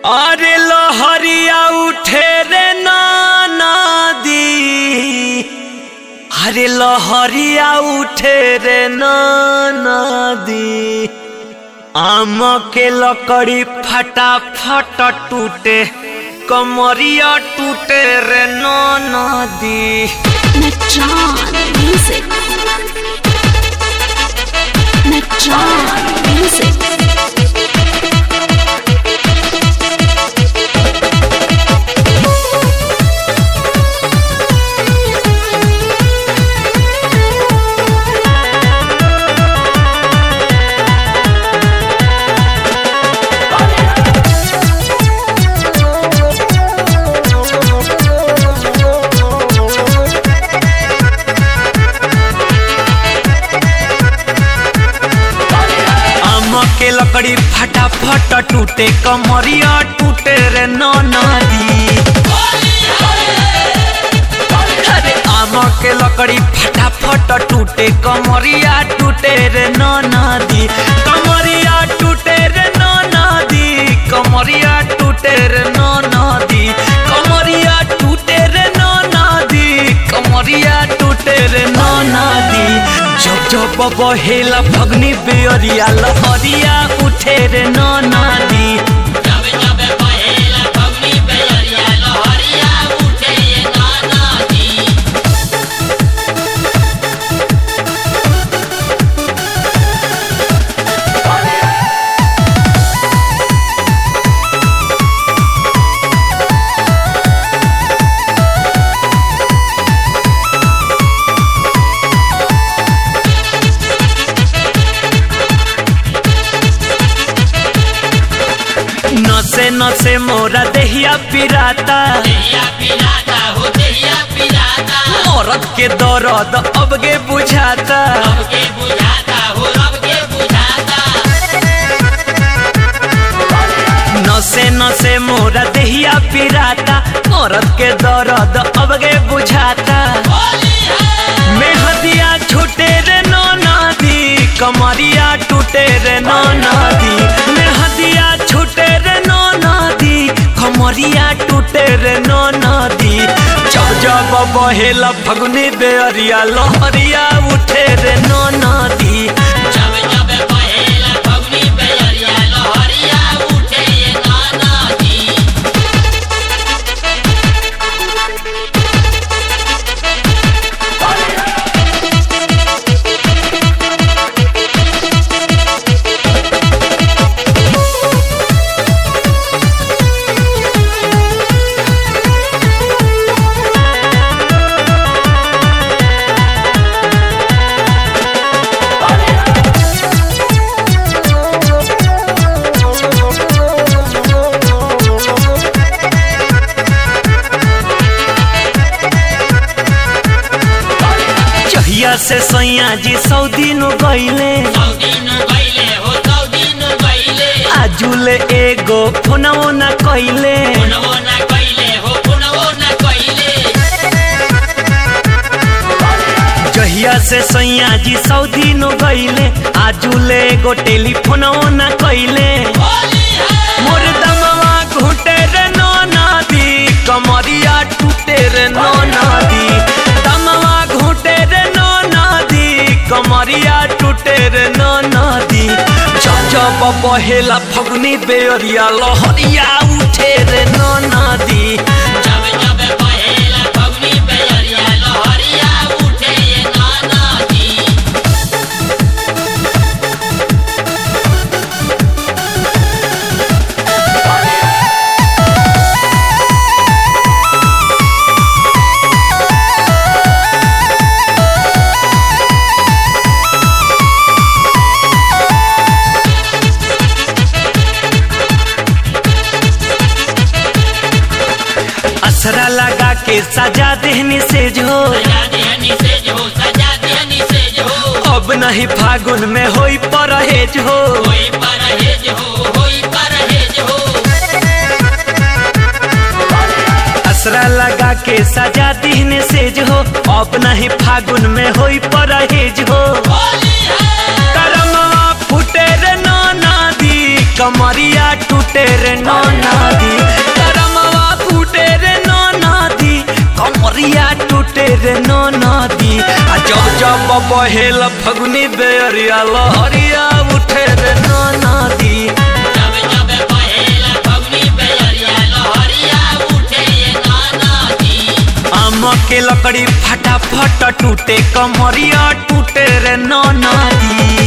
अरे लहरिया उठे रे नदी अरे लहरिया उठे रे नदी आम के लकड़ी फटाफट टूटे कमरिया टूटे रे नदी Metron Music. Metron Music. आम के लकड़ी फटाफट टूटे कमरिया टूटे रे नदी अरे आम के लकड़ी फटाफट टूटे कमरिया टूटे रे नदी कमरिया टूटे रे नदी कमरिया टूटे रे नदी कमरिया टूटे रे नदी कमरिया टूटे रे नदी जब जब बहेला फगनी बेअरिया लहरिया उठे रे नदी नसे नसे मोरा देहिया पिराता औरत के दर्द अबगे बुझाता नसे नसे मोरा देहिया पिराता औरत के दर्द अबगे बुझाता मेहदिया छूटे रे नदी कमरिया टूटे रे नदी मेहदिया छूटे रे नदी कमरिया टूटे रे नदी जब जब बहेला फगुनी बेअरिया लहरिया उठे रे नदी जहिया से सैया जी सऊदी नु गईले आजुले एगो फोनवो न कइले जहिया से सैया जी सऊदी नु गईले आजुले एगो टेलीफोनवो न कइले मोर दमवा घुटे रे नो नदी कमरिया टूटे रे नो नदी दमवा घुटे रे नो नदी कमरिया टूटे रे नो नदी जब जब बहेला फगुनी बेअरिया लहरिया उठे रे नो नदी असरा लगा के सजा देहनी से जो अब नहीं फागुन में होई परहेज हो असरा लगा के सजा दीहने से जो अब नहीं फागुन में होई परहेज हो करमवा फुटे रे नो नदी कमरिया टूटे रे नो नदी रे नो नदी आ जब जब बहेल फगुनी बेरिया लहरिया उठे रे नो नदी आम के लकड़ी फटाफट टूटे कमरिया टूटे रे नो नदी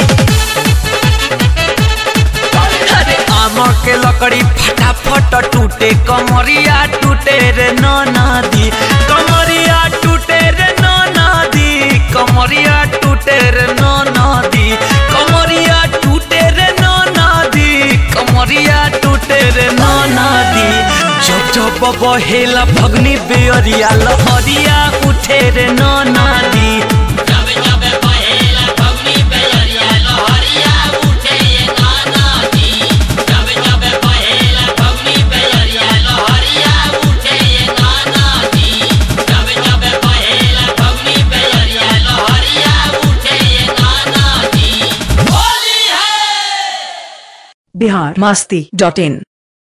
अरे आम के लकड़ी फटाफट टूटे कमरिया टूटे रे नो नदी कमरिया टूटे रे नो नदी कमरिया टूटे रे नो नदी कमरिया टूटे रे नो नदी कमरिया टूटे रे नो नदी जब जब बहेला फगनी बेअरिया लहरिया उठे रे नो नदी बिहार मस्ती डॉट इन